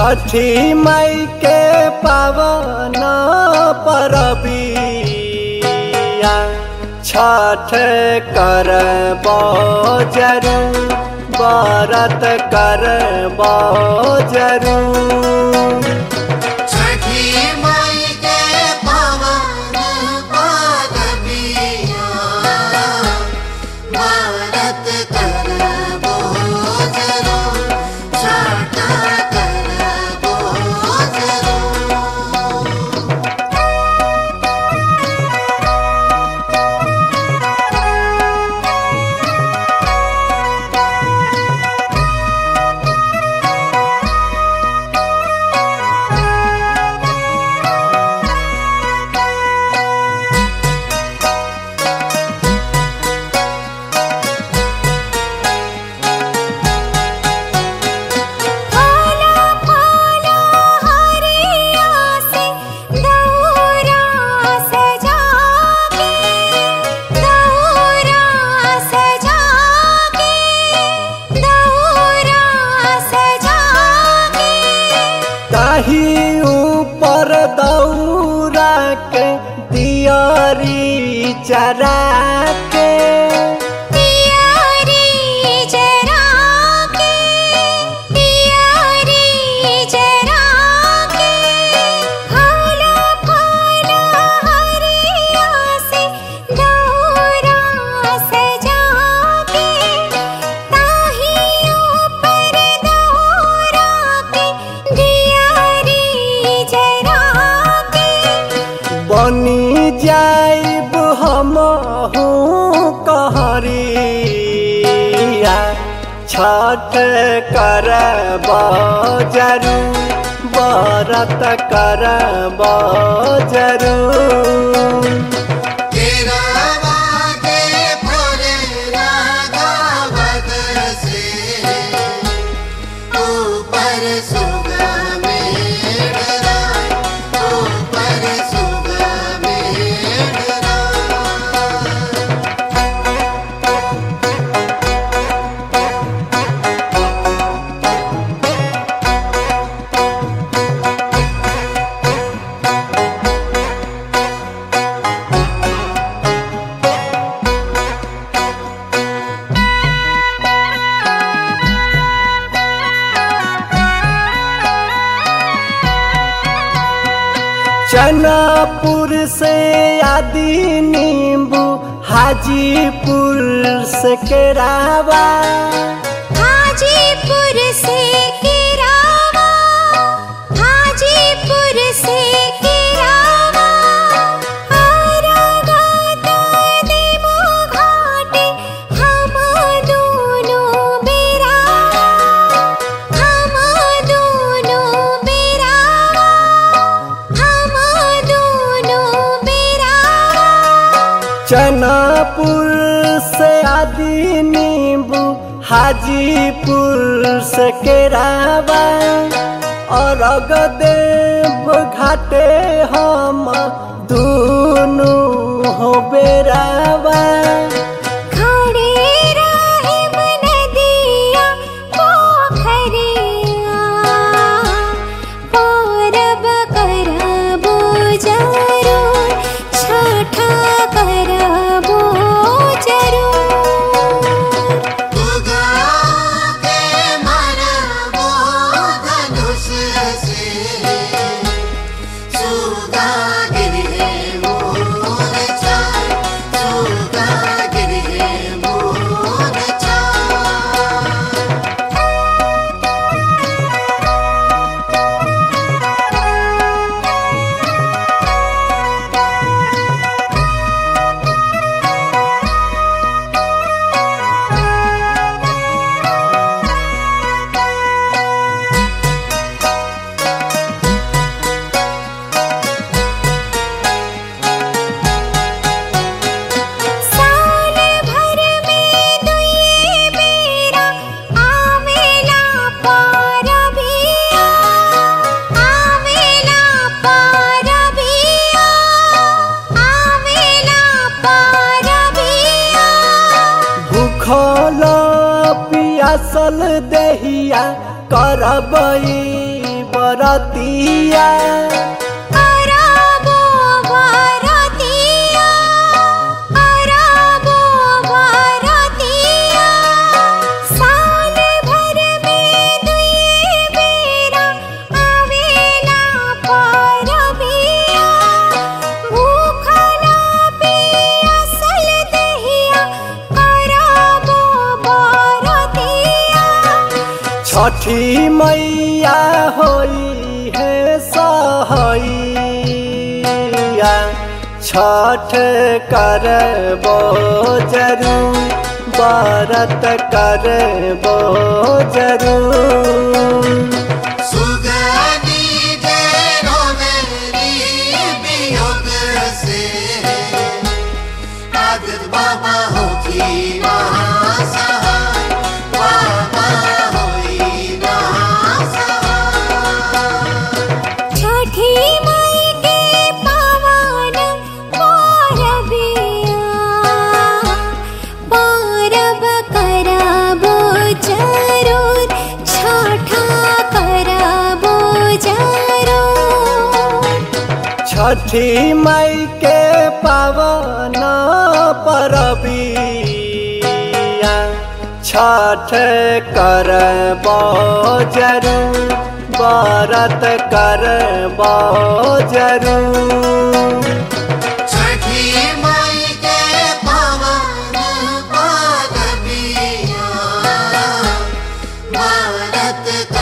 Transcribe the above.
छठी मई के पावन परबिया छठ कर जरू बरत कर जरू छठी माई के पवन पादबिया भारत करबो जरो छठ करबो जरो फूला फूला हरिया से दौरा सजा के दौरा सजा के दौरा सजा के ताही ऊपर दौरा के दियारी चरा के तियारी जरा के तियारी जरा के फूला फूला हरिया से दौरा सजा के ताहियों पर दौरा के दियारी जरा के बनी जाइब हम कहरिया छठ कर जरू बरत कर जरू तेरा वागे भोले रागावत से ऊपर सुगा मेरा ऊपर सुगा मेरा चनापुर से आदि नींबू हाजीपुर से केरावा हाजीपुर से किरावा हाजीपुर से किरावा आरागाता देमो घाटे हम दोनों बेरावा हम दोनों बेरावा हम दोनों बेरावा चनापुर से आदि नींबू हाजीपुर से केरावा और अगदेव घाटे हम दोनों हो बेरावा खड़े राहिब नदिया पोखरिया पौरब करबो जरूर छठा करबो जरूर उगा के मरबो धनुष से सुगा गिरे मोरचा सुगा गिरे मोरचा साल भर में दुई बेरा आवेला पारबिया आवेला पारबिया आवेला पारबिया भूखल पियासल देहिया करबई बरतिया अरबो भारतिया अरबो भारतिया साल भर में दुई बेरा आवेला परबिया भूखला पियासल दहिया अरबो भारतिया छठी मैया होई है सहैया छठ करबो जरूर बरत करबो जरूर सुगनी डेरो मेरी वियोग से आदित बाबा होती महासहाय बाबा होई महासहाय छठी माई के पावन परबिया परब करबो जरूर छठा करबो जरूर छठी मई के पावन परबिया छठ करबो जरूर बरत करबो जरूर छठी माई के पावन पाद पिया भारत